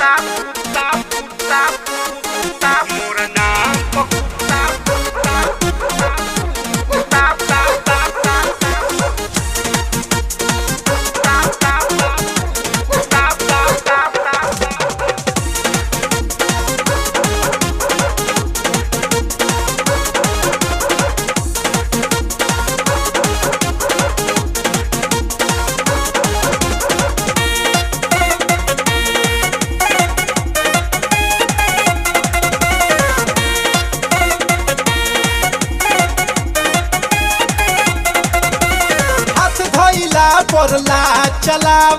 हाथ धइला परला चलाव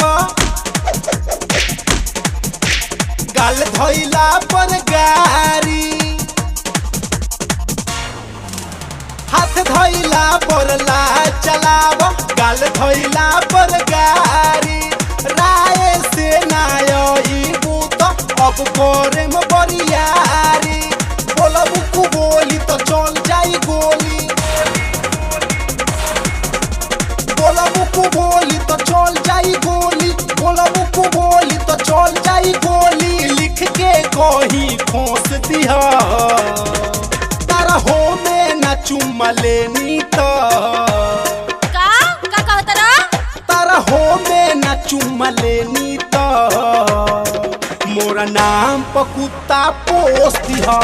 गाल धइला पर गारी हाथ धइला परला चलाव गाल धइला पर गारी राय से नाई बूत अब करे में बरियारी बोलब कु बोली तो चल जाई गोली बोला मुकु बोली तो चल जाई गोली बोला मुकु बोली तो चल जाई गोली लिख के कही खोस दिया तारा हो में ना चुम्मा लेनी तो का का कहत रह तारा हो में ना चुम्मा लेनी तो मोरा नाम पर कुत्ता पोस दिया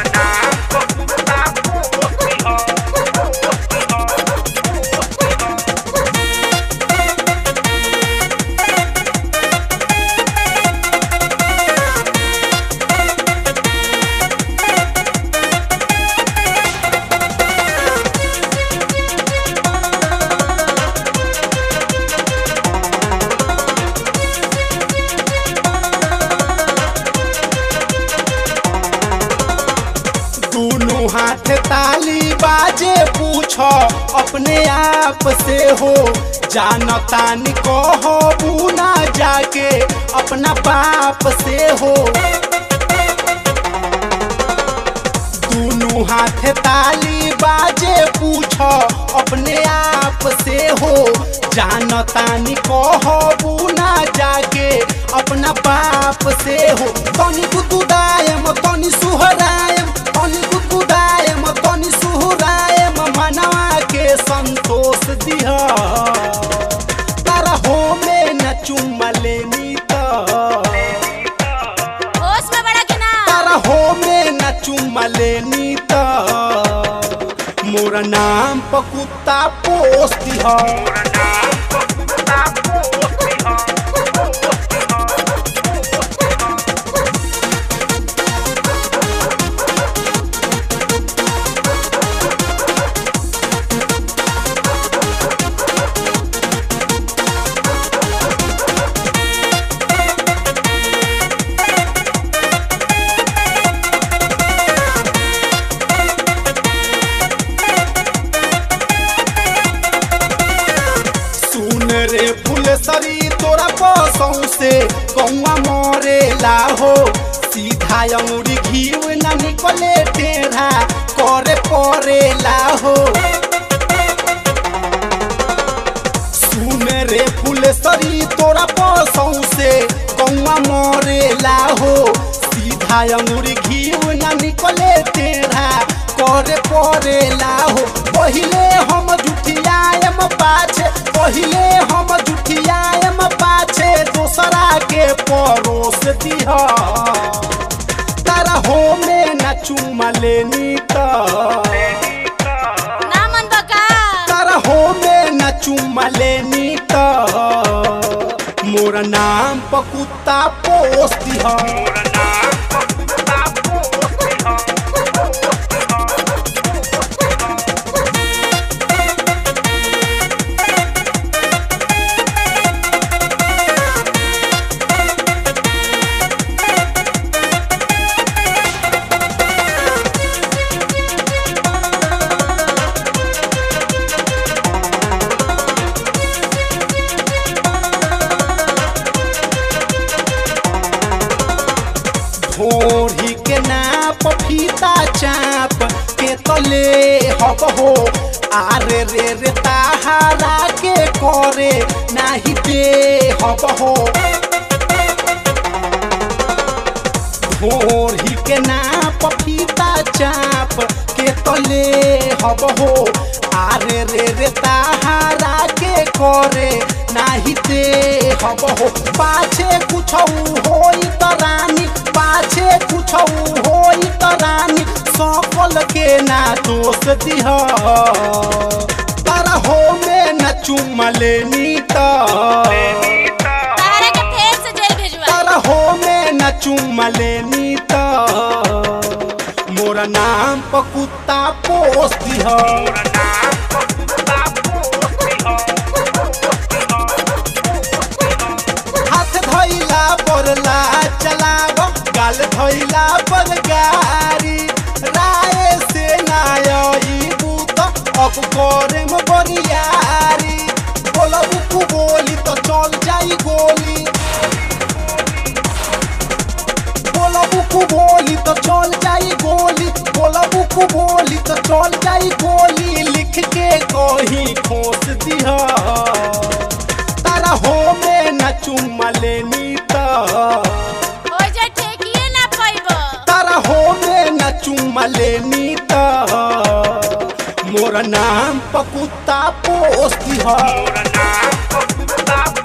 दोनों हाथ ताली बाजे पूछो अपने आप से हो जानतान कहो बूना जाके अपना बाप से हो दोनों हाथ ताली बाजे पूछो अपने आप से हो जानतान कहो बूना जाके अपना बाप से हो तनी गुदुदायम तनी सुहरायम तनी गुदुदायम तनी सुहरायम मनवा के संतोष दिह तारा हो में न चुम्मा लेनी तो होश में बड़ा कि ना तारा हो में न चुम्मा लेनी तो मोरा नाम पर कुत्ता पोस दिह सुन रे फुलसरी तोरा पसौ से कौआ मरेला हो सीधा अंगुरी घीव न निकले टेढ़ा करे परेला हो सुन रे फुलसरी तोरा पसौ से कौआ मरेला हो सीधा अंगुरी घीव न निकले टेढ़ा करे परेला हो पहिले हम जुठियाएम पाछे पहिले हम जुठियाएम पाछे दोसरा के परोस दिह तारा हो में न चुमा लेनी तो ना मन बका तारा हो में न चुम्मा लेनी तो मोरा नाम पर कुत्ता पोस दिह भोरी के नाप फीता चाप के तले हब हो आरे रे रे ताहारा के करे नाही दे हब हो ढोरी के नाप फीता चाप के तले हब हो आरे रे रे ताहारा के करे नाही ते हब हो पाछे कुछ होई त रानी पाछे कुछ होई त रानी सफल के ना दोष दिह तारा हो में न चुम लेनी त तारा के फेर से जेल भेजवा तारा हो में न चुम लेनी त मोरा नाम पर कुत्ता पोस दिह हाथ धैला बरला चलाव गाल धैला पर गारी राय से नाई बूत अब करे में बरियारी बोलब कु बोली तो चल जाई गोली बोलब कु बोली तो चल जाई गोली बोलब कु बोली तो चल जाई गोली लिख के कहीं खोस दिहा तारा हो में न चुम लेनी त हो जा ठेकिए ना पाइबो तारा हो में न चुम लेनी त मोर नाम पर कुत्ता पोस दिहा Pura na, pura